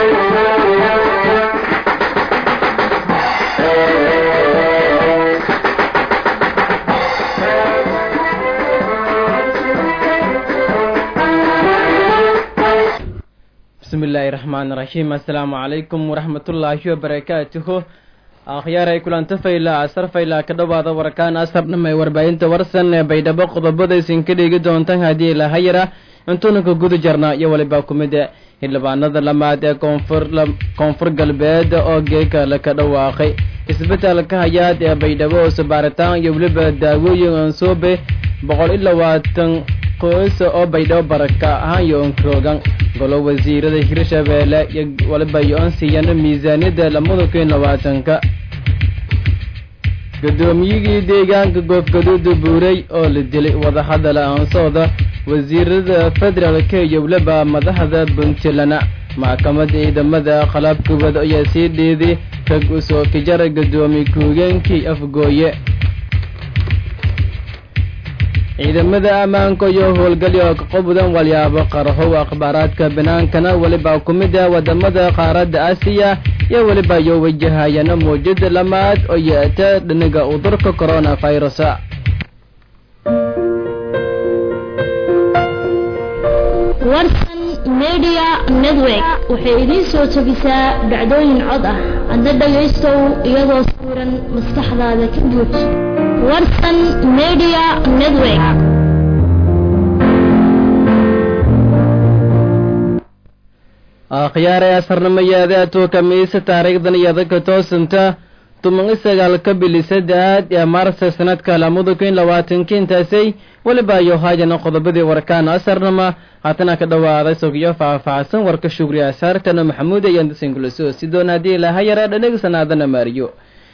bismillaahi raxmaan raxiim assalaamu calaykum waraxmatullaahi wabarakaatuhu akhyaaray kulanto fayla asar fayla ka dhowaada warkaan asar dhamay warbaahinta warsan ee baydhabo qodobadaysin ka dhigi doontan haddii lahayara intuunanka guda jarna iyo waliba kumid xildhibaanada lamaad ee koonfur koonfur galbeed oo geeka laka dhawaaqay isbetelka hayaad ee baydhabo oo sabaaritaan iyo weliba daawooyin ansoobe boqol iyo labaatan qoys oo baydhabo baraka ahaan iyo onkrogan golo wasiirada hirshabeelle iyo waliba iyo-on siiyana miisaaniyadda lamada kun labaatanka guddoomiyigii deegaanka goofgaduuda buurey oo la dilay wadahadal aansooda wasiirada federaalka iyo weliba madaxda puntland maxkamadda ciidamada qalabkubad ayaa sii dheeday rag usoo kijara guddoomiye ku-higeenkii afgooye ciidamada ammaanka iyo howlgalyo ka qobudan walyaabo qarxow akhbaaraadka banaankana weliba ku mid ah wadamada qaaradda aasiya iyo weliba iyo wajahayana mawjada lamaad oo yeeta dhiniga udurka corona virus warsan media network waxay idiin soo jebisaa dhacdooyin cod ah adna dhagaystow iyadoo sawiran maskaxdaada ka buuj warsan media network akhyaare asarnamayaadaatu kamiisa taariikhdan iyada ka toosanta tuman isagaalka bili saddeaad ee maarsa sanadka lamada kun labaatanki intaasay weliba iyo haajana qodobadii warkaan asarnama haatana ka dhawaaday sogyo faahfaahsan warka shugri asaartana maxamuud ayaan dasinkulasoo sidoon haddii lahayara dhanagsanaadana maariyo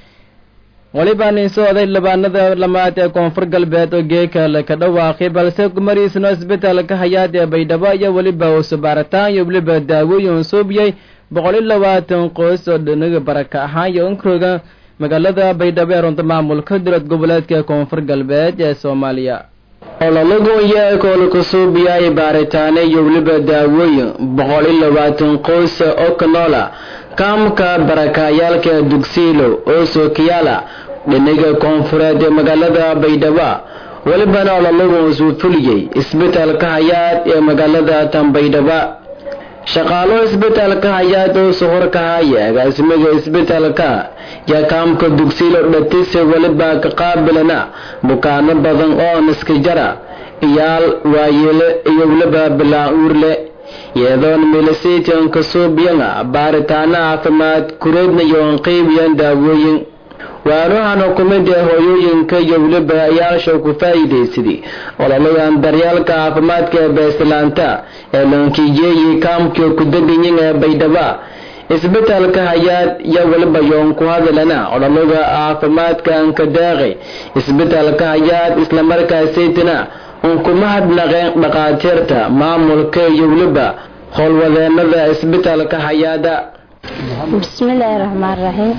waliba nin socday labaanada lamaad ee koonfur galbeed oo geeka laka dhawaaqay balse kumariisno isbetelka hayaad ee baydhabo iyo weliba usubaaritaan iyo weliba daawooyin suubiyey boqol iyo labaatan qoys oo dhaniga baraka ahaan iyo inkroga magaalada baydhabo ee runta maamulka dowlad goboleedka koonfur galbeed ee soomaaliya ololagonya koolakasuubiyay baaritaane iyo weliba daawooyin boqol iyo labaatan qoys oo kanoola kaamka barakayaalka dugsiilo oo sookiyaala dhiniga koonfureed ee magaalada baydhabo welibana ololagu suu fuliyey isbetelka hayaad ee magaalada tan baydhabo shaqaalo isbetelka hayaad oo sohorka haya agaasimaga isbetelka yaa kaamka dugsiilo dhatise weliba ka qaabilana bukaano badan oo niska jara iyaal waayeele iyo weliba bilaan uurle iyadoon milisaytanka suubiyana baaritaano caafimaad kureedna yoon qeybiyan daawooyin waanuhan xukumida hooyooyinka iyo weliba ayaasha ku faa'iidaysaday ololadan daryaalka caafimaadka ee beeslaanta ee lankijeeyi kaamka kudaganyin ee baydhaba isbetelka hayaad iyo weliba yoon ku hadalana ololaga caafimaadka anka daaqay isbetelka hayaad islamarkaasaytana unkuma hadnaqeen dhaqaatiirta maamulka iyo weliba howlwadeenada isbetelka hayaada bismillaahi raxmaan raxiim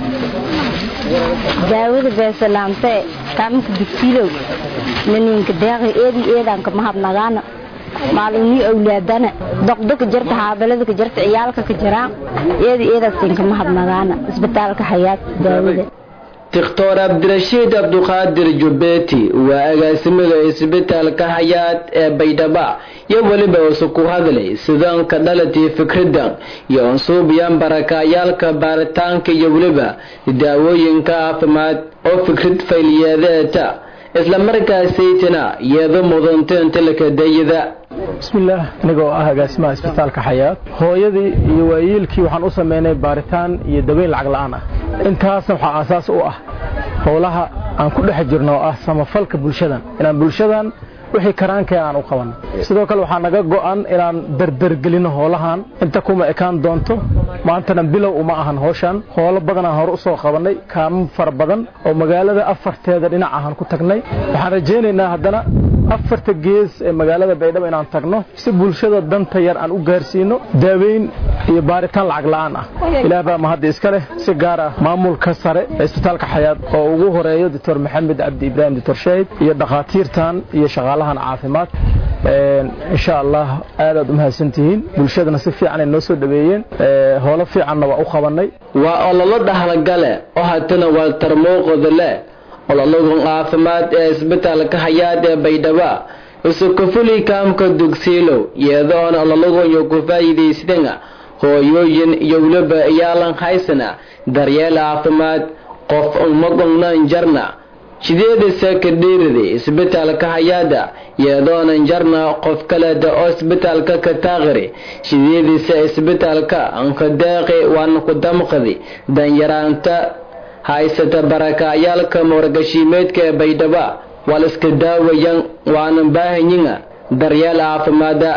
daawada beesalaamte kaamka dugsiilow naninka deeqi eedi eedanka mahadnagaana maalumii awlaadana doqdoka jarta xaabalada jarta ciyaalka ka jiraan eedi eedasinka mahadnagaana isbitaalka hayaad daawada doctor cabdirashiid cabduqaadir jubeeti waa agaasimaga isbitaalka hayaad ee baydhaba iyo weliba usu ku hadlay sidaanka dhalatii fikradan iyo unsuubiyan barakayaalka baaritaanka iyo weliba daawooyinka caafimaad oo fikrad fayliyeedeeta islamarkaasaytana iyado mudanteenta lakadayada bismillaah aniga oo ah agaasimaha isbitaalka xayaad hooyadii iyo waayeelkii waxaan u samaynay baaritaan iyo daweyn lacag la'aan ah intaasna waxaa aasaas u ah howlaha aan ku dhex jirno oo ah samafalka bulshadan inaan bulshadan wixii karaankeen aan u qabanno sidoo kale waxaa naga go'an inaan derdergelinno howlahan inta kuma ekaan doonto maantana bilow uma ahan howshan howlo badanaan hore u soo qabannay kaamo fara badan oo magaalada afarteeda dhinac ahaan ku tagnay waxaan rajaynaynaa haddana afarta gees ee magaalada baydhabo inaan tagno si bulshada danta yar aan u gaarsiino daaweyn iyo baaritaan lacag la'aan ah ilaah baa mahadda iska leh si gaar ah maamulka sare ee isbitaalka xayaad oo ugu horeeyo doctor maxamed cabdi ibraahim doctor shaahid iyo dhakhaatiirtan iyo shaqaalahan caafimaad insha allah aadaad u mahadsantihiin bulshadana si fiicanay noo soo dhaweeyeen howlo fiicanna waa u qabanay waa ololo dhahlagale oo hatana waa tarmooqoda leh ololagun caafimaad ee isbitaalka hayaad ee baydhaba isukufuli kaamka dugsiilow iyadoona ololagunyo ku faa'iidaystana hooyooyin iyo weliba iyaalan haysana daryeel caafimaad qof umagongnan jarna sideedasa kadhiirida isbitaalka hayaada iyadoonan jarna qof kaleda oo isbitaalka ka taaqiri sideedisa isbitaalka ankadeeqi waana ku damqadi danyaraanta haysata barakayaalka moorgashiimeedka ee baydhaba waa la iska daawayan waana baahanyina daryeel caafimaada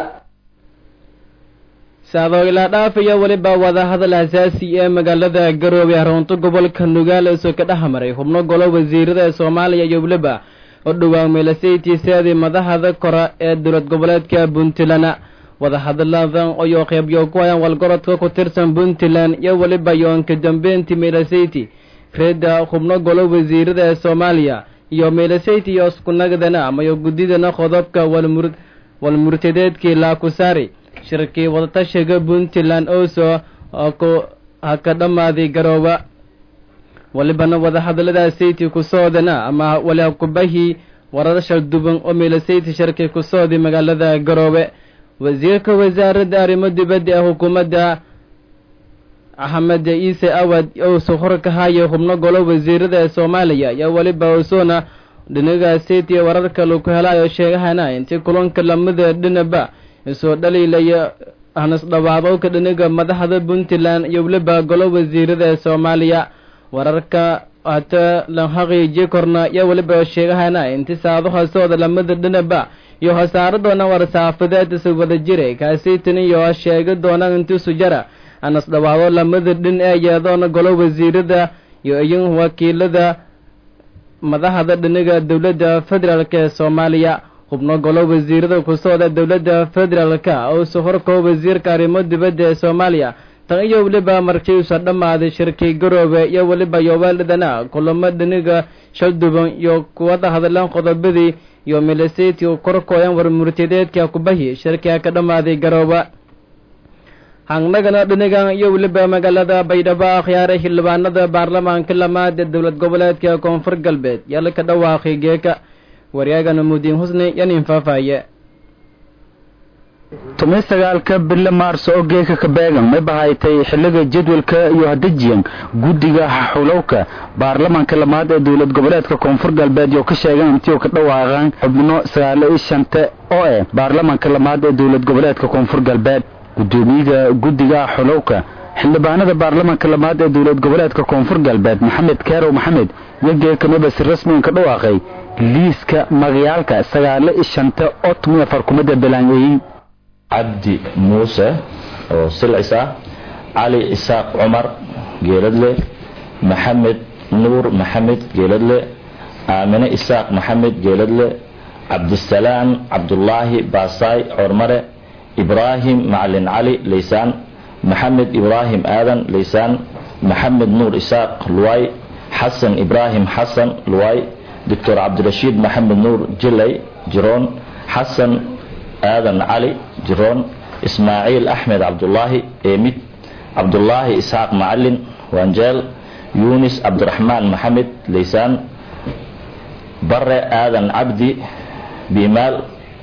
saadooilaa dhaafaya weliba wadahadal asaasi ee magaalada garoobe haroonto gobolka nugaal isoo ka dhex maray xubno golo wasiirada ee soomaaliya iyo weliba oo dhowaa meelasaytiiseedii madahada kora ee dowlad goboleedka puntland wadahadaladan ayoo qeybyo ku hayaan walgorodka ku tirsan puntland iyo weliba yoonka dambeyntii meelasayti reeda xubno golo wasiirada ee soomaaliya iyo meelasayti iyo iskunagdana amayo guddidana qodobka walmurtadeedkii laakusaari shirkii wadatashiga puntland oso ha ka dhammaaday garooba walibana wadahadalada sayti kusoodana ama wali kubahii wararashal duban oo meelasayti shirkii kusooday magaalada garoobe wasiirka wasaaradda arrimo dibadda ee xukuumadda axmed ciise awad ouso hor ka haya xubno golo wasiirada ee soomaaliya iyo weliba osona dhinaga sayti wararka laku helayo sheegahana intii kulanka lamida dhinaba isoo dhaliilaya hanas dhawaadowka dhiniga madaxda puntland iyo weliba golo wasiirada ee soomaaliya wararka hata la xaqiiji korna iyo weliba sheegahana inti saado hoosooda lamada dhinaba iyo hosaaro doona war-saafadeed isa wada jiray kaasaytan iyo sheegi doona inti sujara hanas dhawaado lamada dhin ee yeedoona golo wasiirada iyo iyin wakiilada madaxda dhiniga dowladda federaalk ee soomaaliya xubno golo wasiirada kusooda dowladda federaalka oo sohorkoo wasiirka arrimo dibadda ee soomaaliya tan iyo weliba markiisa dhammaaday shirkii garoobe iyo weliba yobeeldhidana kulamo dhiniga shalduban iyo kuwada hadlaan qodobadii iyo milisiti u korkooyan warmurtadeedka kubahi shirkiga ka dhammaaday garooba hangnagana dhinigan iyo weliba magaalada baydhabo akhyaare xildhibaanada baarlamaanka lamaad ee dowlad goboleedka koonfur galbeed yala ka dhawaaqay geeka waryaagana mudiin husni yanin faafaaye tumay sagaalka bille maarso oo geeka ka beegan may bahaytay xilliga jadwalka iyo hadajiyan guddiga xulowka baarlamaanka lamaad ee dowlad goboleedka koonfur galbeed iyo ka sheegan intii ka dhawaaqaan xubno sagaalo iyo shante oo eh baarlamaanka lamaad ee dowlad goboleedka koonfur galbeed gudoomiyaha guddiga xulowka xildhibaanada baarlamaanka lamaad ee dowlad goboleedka koonfur galbeed maxamed keerow maxamed iyo geekamaba si rasmigan ka dhawaaqay liiska magayaalka sagaalo iyo shanta oo tumiy afar kumada balaanyeeyey cabdi muuse oo silcis ah cali isaaq cumar geeladle maxamed nuur maxamed geeladle aamine isaaq maxamed geeladle cabdisalaam cabdulaahi baasaay cormare ibraahim macalin cali laysaan maxamed ibraahim aadan laysaan maxamed nuur isaaq luway xasan ibraahim xasan luway doctor cabdirashiid maxamed nuur jilay jiroon xasan aadan cali jiroon ismaaciil axmed cabdulaahi eemid cabdulaahi isxaaq macalin wanjeel yunis cabdiraxmaan maxamed laysaan bare aadan cabdi bimaal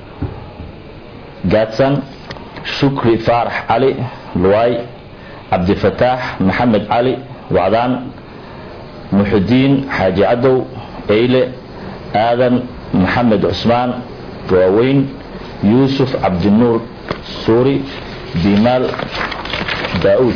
gaadsan shukri faarax cali luwaay cabdifataax maxamed cali wacdaan muxudiin xaaji cadow eyle aadan maxamed cusmaan waaweyn yuusuf cabdinuur suuri bimaal daauud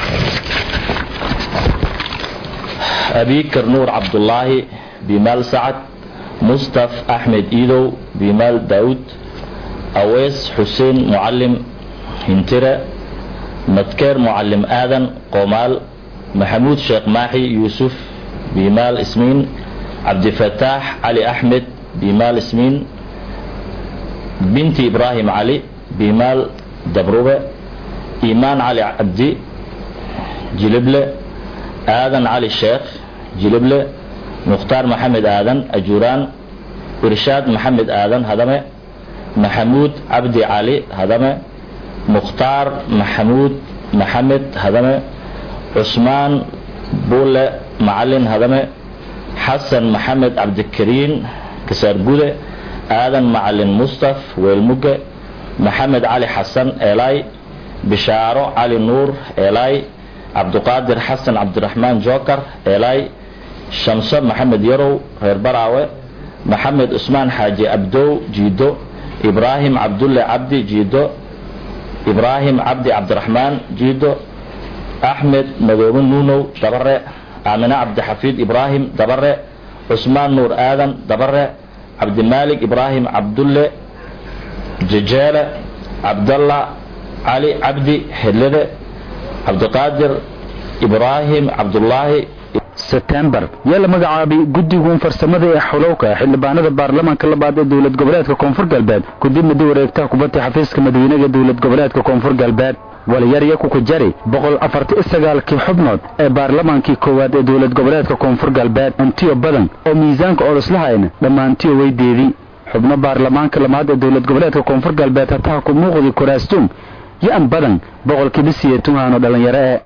abikar nuur cabdulaahi bimaal sacad mustaf axmed iidow bimaal daauud awees xuseen mucalim hintire madkeer mucalim aadan qomaal maxamuud sheekh maaxi yuusuf bimaal ismiin cabdifataax cali axmed bimaal ismiin binti ibraahim cali bimaal dabrube iimaan cali cabdi jilible aadan cali sheekh jilible mukhtaar maxamed aadan ajuuraan irshaad maxamed aadan hadame maxamuud cabdi cali hadame mukhtaar maxamuud maxamed hadame cusmaan buule macalin hadame xasan maxamed cabdikariin kasaargude aadan macalin mustaf weelmuge maxamed cali xasan eelay bishaaro cali nuur eelay cabduqaadir xasan cabdiraxmaan jookar eelay shamso maxamed yarow reer baraawe maxamed cusmaan xaaji abdow jiido ibraahim cabdulle cabdi jiido ibraahim cabdi cabdiraxmaan jiido axmed madoobe nuunow dabare aamine cabdixafiid ibraahim dabare cusmaan nuur aadan dabare cabdimaalik ibraahim cabdulle jejeele cabdalla cali cabdi xillide cabdiqaadir ibraahim cabdullaahi sebtembar yaa la magacaabay guddigun farsamada ee xulowka xildhibaanada baarlamaanka labaad ee dowlad goboleedka koonfur galbeed kadib muddo wareegtaha kubadda xafiiska madaweynega dowlad goboleedka koonfur galbeed walyarya kukujari boqol afarti sagaalkii xubnood ee baarlamaankii koowaad ee dowlad goboleedka koonfur galbeed antiyo badan oo miisaanka oloslahayna dhammaantiyo weydeedii xubno baarlamaanka lamaad ee dowlad goboleedka koonfur galbeed hataha ku muuqdi kuraastuum yo-an badan boqolkiiba siyeetunhaano dhallinyaro ee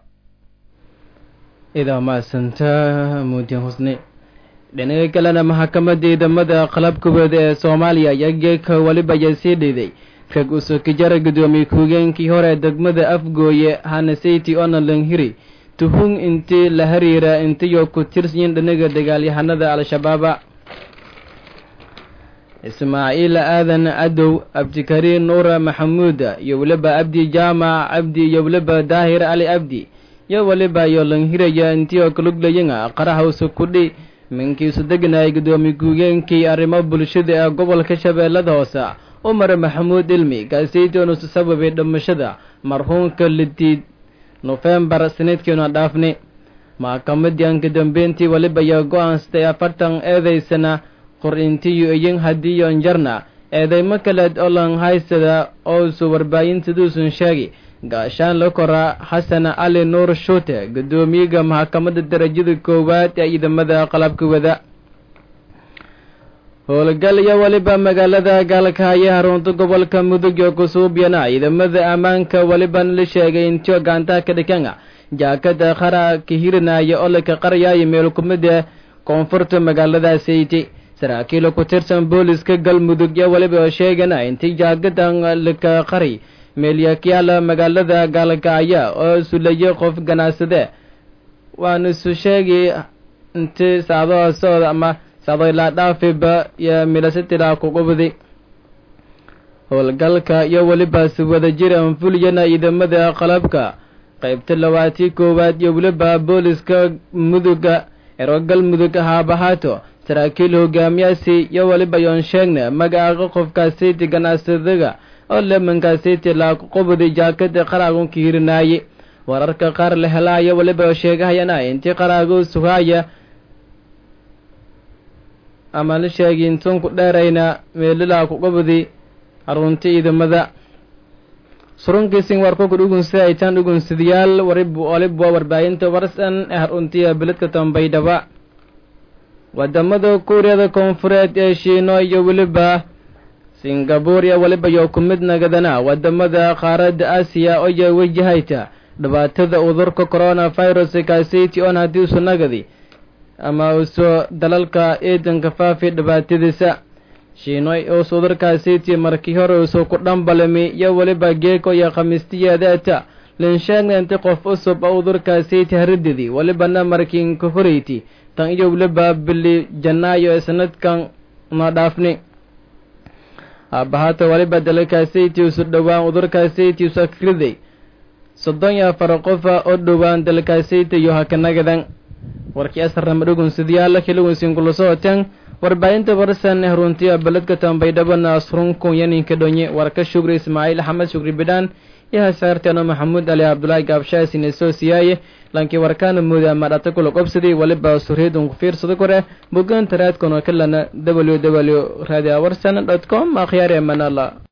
idaa mahadsanta muudin husne dhinaga kalena maxkamadda ciidamada qalabkubeed ee soomaaliya ayaa geeka weliba ayaa sii dhiiday rag usokijara guddoomiye ku-higeenkii hore degmada afgooye hanaseyti onalanhiri tuhun intii la hariira intiyo ku tirsanyin dhinaga dagaalyahanada al-shabaaba ismaaciil aadan cadow abdikariin nuura maxamuuda iyo weliba abdi jaamac cabdi iyo weliba daahir cali abdi iyo weliba iyo lanhiraya intiyo kaluglayanga qarahawsa kudhi minkiisu deganayay guddoomiye ku-higeenkii arrimo bulshada ee gobolka shabeellada hoose umar maxamuud ilmi kaaseytonusu sababay dhimashada marhuumka lidiid nofembar sanadkiina dhaafni maxkamadii anka dambeyntii weliba ayaa go-aansatay afartan eedaysana qor-intiyo iyin hadiyon jarna eedaymo kaleed olan haysada oosu warbaahintaduusun sheegi gaashaan la koraa xasan cali nuur shuute guddoomiyaga maxkamadda darajada koowaad ee ciidamada qalabka wada howlgal iyo weliba magaalada gaalkahaya harunta gobolka mudug iyo kusuubyana ciidamada ammaanka welibana la sheegay intio gacantaha ka dhikanga jaakada qara ka hirinaya oo laka qaryayo meel kumida koonfurta magaalada sayti saraakiil ku tirsan booliska galmudug iyo weliba oo sheegana intii jaakadan laka qari meelyakyaala magaalada gaalkahaya oo sulaye qof ganacsade waana isu sheegi inti saadaha socda ama saadaylaa dhaafiba iyo milasitila kuqubdi howlgalka iyo welibaasi wadajir anfuliyana ciidamada qalabka qaybta labaatii koowaad iyo weliba booliska muduga ero galmudug haabahaato saraakiil hogaamiyaasi iyo weliba yoon sheegna magaaqa qofkaasiti ganacsadaga oo lemankaasiti laakuqubdi jaakada qaraagunka hirinaaye wararka qaar la helaayo weliba sheegahayana intii qaraagu sugaaya ama la sheegi intuun ku dheerayna meelilaa kuqubdi harunta ciidamada surunkiisin warko ku dhugunsa aytaan dhugunsadayaal waribu olibwa warbaahinta warsan ee haruntiya beledka tambaydhaba wadamada kuuriyada koonfureed ee shiino iyo weliba singabuur iyo weliba iyo ku mid nagadana wadamada qaaradda aasiya oyo wajahayta dhibaatada udurka corona virus kaasiti on haddii usu nagadi ama uso dalalka ciidanka faafi dhibaatadiisa shiinoy uus udurkaasiti markii hore usu ku dhambalami iyo weliba geeko iyo khamiistiyeedeeta linsheegna inti qof usub oo udurkaasiti harididi welibana markiinka horeyti tan iyo weliba bili janaayo ee sanadkan na dhaafni aabahata weliba dalkaasiti usu dhowaan udurkaasiti usu akriday soddon iyo afar qofa oo dhowaan dalkaasiti iyo hakanagadan warkii asarnama dhugunsidayaala kilugunsin kulasohoteen warbaahinta warsan haruntiya beledka tambaydhabana asrunkun yaninka dhonye warka shugri ismaaciil axmed shugri bidhaan iyo hasaarteeno maxamuud ali cabdulaahi gaabshaasine soo siyaaye lankii warkaana mooda madhata kula qobsadii waliba surheedun ku fiirsada kore bogaan taraadkona kalana w w radio warsan dot com akhyaar emanala